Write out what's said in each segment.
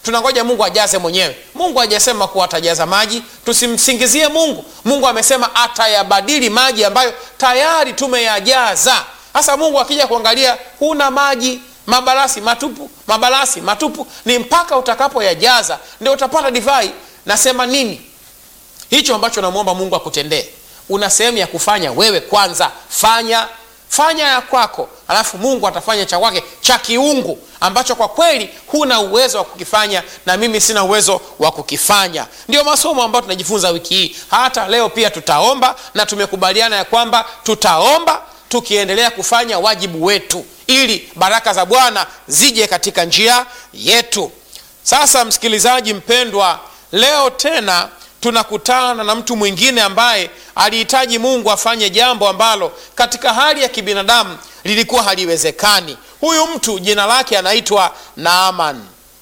tunangoja mungu ajaze mwenyewe mungu hajasema kuwa atajaza maji tusimsingizie mungu mungu amesema atayabadili maji ambayo tayari tumeyajaza sasa mungu akija kuangalia huna maji mabarasi matupu mabarasi matupu ni mpaka utakapoyajaza ndio utapata divai nasema nini hicho ambacho namwomba mungu akutendee una sehemu ya kufanya wewe kwanza fanya fanya ya kwako alafu mungu atafanya cha kwake cha kiungu ambacho kwa kweli huna uwezo wa kukifanya na mimi sina uwezo wa kukifanya ndio masomo ambayo tunajifunza wiki hii hata leo pia tutaomba na tumekubaliana ya kwamba tutaomba tukiendelea kufanya wajibu wetu ili baraka za bwana zije katika njia yetu sasa msikilizaji mpendwa leo tena tunakutana na mtu mwingine ambaye alihitaji mungu afanye jambo ambalo katika hali ya kibinadamu lilikuwa haliwezekani huyu mtu jina lake anaitwa naaman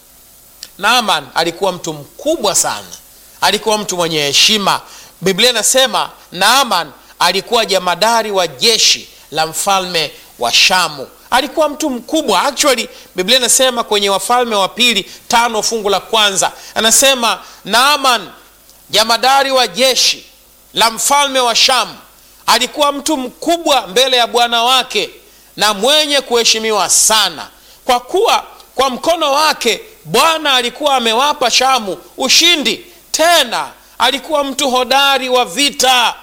naaman alikuwa mtu mkubwa sana alikuwa mtu mwenye heshima biblia inasema naaman alikuwa jamadari wa jeshi la mfalme wa shamu alikuwa mtu mkubwa actually biblia inasema kwenye wafalme wa pili tano fungu la kwanza anasema naaman jamadari wa jeshi la mfalme wa shamu alikuwa mtu mkubwa mbele ya bwana wake na mwenye kuheshimiwa sana kwa kuwa kwa mkono wake bwana alikuwa amewapa shamu ushindi tena alikuwa mtu hodari wa vita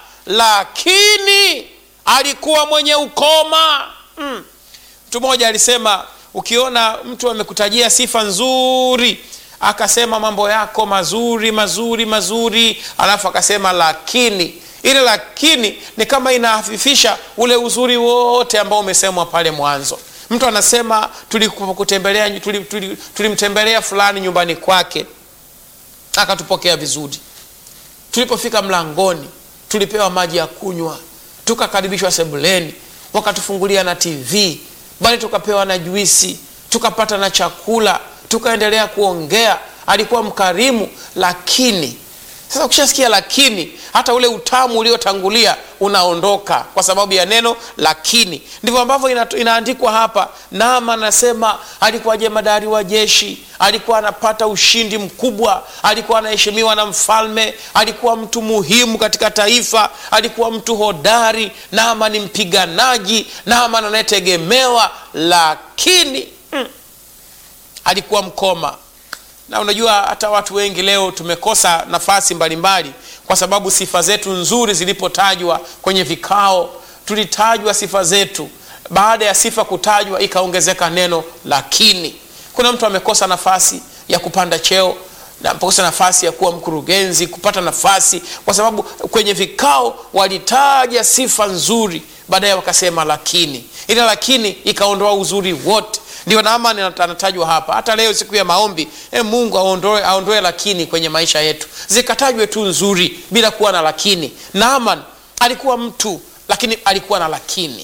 lakini alikuwa mwenye ukoma mm. mtu mmoja alisema ukiona mtu amekutajia sifa nzuri akasema mambo yako mazuri mazuri mazuri alafu akasema lakini ile lakini ni kama inahafifisha ule uzuri wote ambao umesemwa pale mwanzo mtu anasema tulikutembelea tulimtembelea tuli, tuli, tuli fulani nyumbani kwake akatupokea vizuri tulipofika mlangoni tulipewa maji ya kunywa tukakaribishwa sebuleni wakatufungulia na tv bali tukapewa na juisi tukapata na chakula tukaendelea kuongea alikuwa mkarimu lakini sasa ukishasikia lakini hata ule utamu uliotangulia unaondoka kwa sababu ya neno lakini ndivyo ambavyo ina, inaandikwa hapa nama anasema alikuwa jemadari wa jeshi alikuwa anapata ushindi mkubwa alikuwa anaheshimiwa na mfalme alikuwa mtu muhimu katika taifa alikuwa mtu hodari nama ni mpiganaji nama anayetegemewa lakini mm, alikuwa mkoma na unajua hata watu wengi leo tumekosa nafasi mbalimbali mbali, kwa sababu sifa zetu nzuri zilipotajwa kwenye vikao tulitajwa sifa zetu baada ya sifa kutajwa ikaongezeka neno lakini kuna mtu amekosa nafasi ya kupanda cheo amekosa nafasi ya kuwa mkurugenzi kupata nafasi kwa sababu kwenye vikao walitaja sifa nzuri baadaye wakasema lakini ile lakini ikaondoa uzuri wote ndio naamani anatajwa hapa hata leo siku ya maombi e mungu aondoe, aondoe lakini kwenye maisha yetu zikatajwe tu nzuri bila kuwa na lakini naaman alikuwa mtu lakini alikuwa na lakini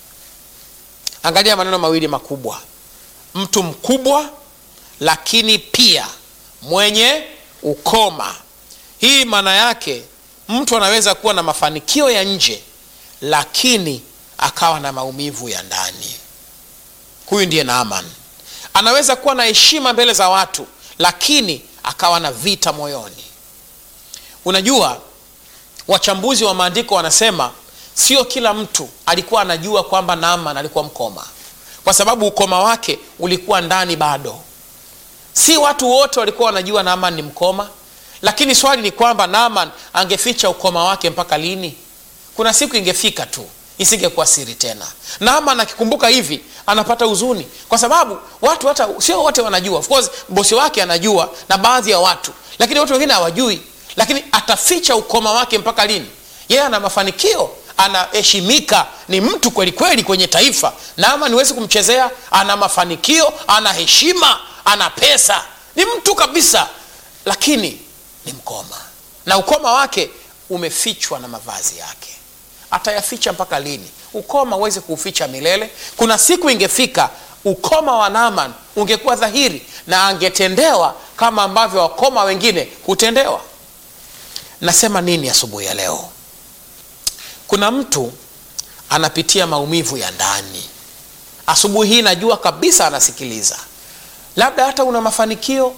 angalia maneno mawili makubwa mtu mkubwa lakini pia mwenye ukoma hii maana yake mtu anaweza kuwa na mafanikio ya nje lakini akawa na maumivu ya ndani huyu ndiye naaman anaweza kuwa na heshima mbele za watu lakini akawa na vita moyoni unajua wachambuzi wa maandiko wanasema sio kila mtu alikuwa anajua kwamba naaman alikuwa mkoma kwa sababu ukoma wake ulikuwa ndani bado si watu wote walikuwa wanajua naaman ni mkoma lakini swali ni kwamba naaman angeficha ukoma wake mpaka lini kuna siku ingefika tu isingekuwa siri tena naaman akikumbuka hivi anapata huzuni kwa sababu watu hata sio wote wanajua of course bosi wake anajua na baadhi ya watu lakini watu wengine hawajui lakini ataficha ukoma wake mpaka lini yeye ana mafanikio anaheshimika ni mtu kweli kweli kwenye taifa naama niwezi kumchezea ana mafanikio ana heshima ana pesa ni mtu kabisa lakini ni mkoma na ukoma wake umefichwa na mavazi yake atayaficha mpaka lini ukoma uweze kuuficha milele kuna siku ingefika ukoma wa naman ungekuwa dhahiri na angetendewa kama ambavyo wakoma wengine hutendewa nasema nini asubuhi ya leo kuna mtu anapitia maumivu ya ndani asubuhi hii najua kabisa anasikiliza labda hata una mafanikio